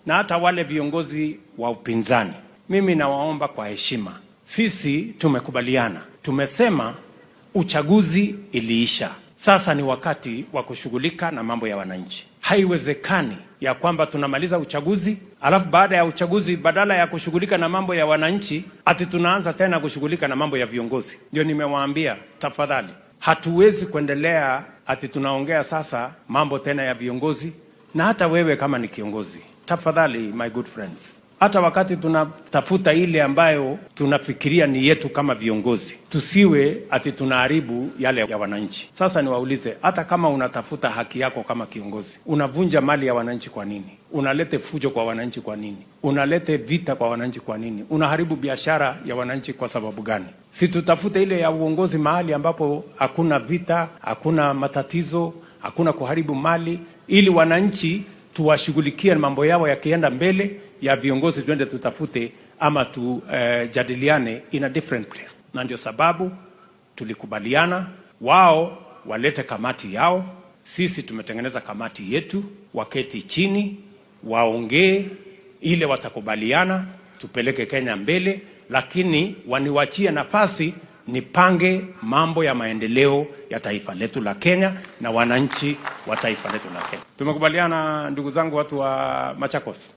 na hata wale viongozi wa upinzani, mimi nawaomba kwa heshima, sisi tumekubaliana, tumesema uchaguzi iliisha, sasa ni wakati wa kushughulika na mambo ya wananchi. Haiwezekani ya kwamba tunamaliza uchaguzi alafu baada ya uchaguzi badala ya kushughulika na mambo ya wananchi ati tunaanza tena kushughulika na mambo ya viongozi. Ndio nimewaambia, tafadhali, hatuwezi kuendelea ati tunaongea sasa mambo tena ya viongozi. Na hata wewe kama ni kiongozi, tafadhali, my good friends, hata wakati tunatafuta ile ambayo tunafikiria ni yetu kama viongozi, tusiwe ati tunaharibu yale ya wananchi. Sasa niwaulize, hata kama unatafuta haki yako kama kiongozi, unavunja mali ya wananchi kwa nini? Unalete fujo kwa wananchi kwa nini? Unalete vita kwa wananchi kwa nini? Unaharibu biashara ya wananchi kwa sababu gani? Si tutafute ile ya uongozi mahali ambapo hakuna vita, hakuna matatizo, hakuna kuharibu mali, ili wananchi tuwashughulikie mambo yao yakienda mbele ya viongozi, tuende tutafute ama tujadiliane uh, in a different place. Na ndio sababu tulikubaliana wao walete kamati yao, sisi tumetengeneza kamati yetu, waketi chini waongee, ile watakubaliana, tupeleke Kenya mbele, lakini waniwachie nafasi nipange mambo ya maendeleo ya taifa letu la Kenya na wananchi wa taifa letu la Kenya. Tumekubaliana ndugu zangu, watu wa Machakos.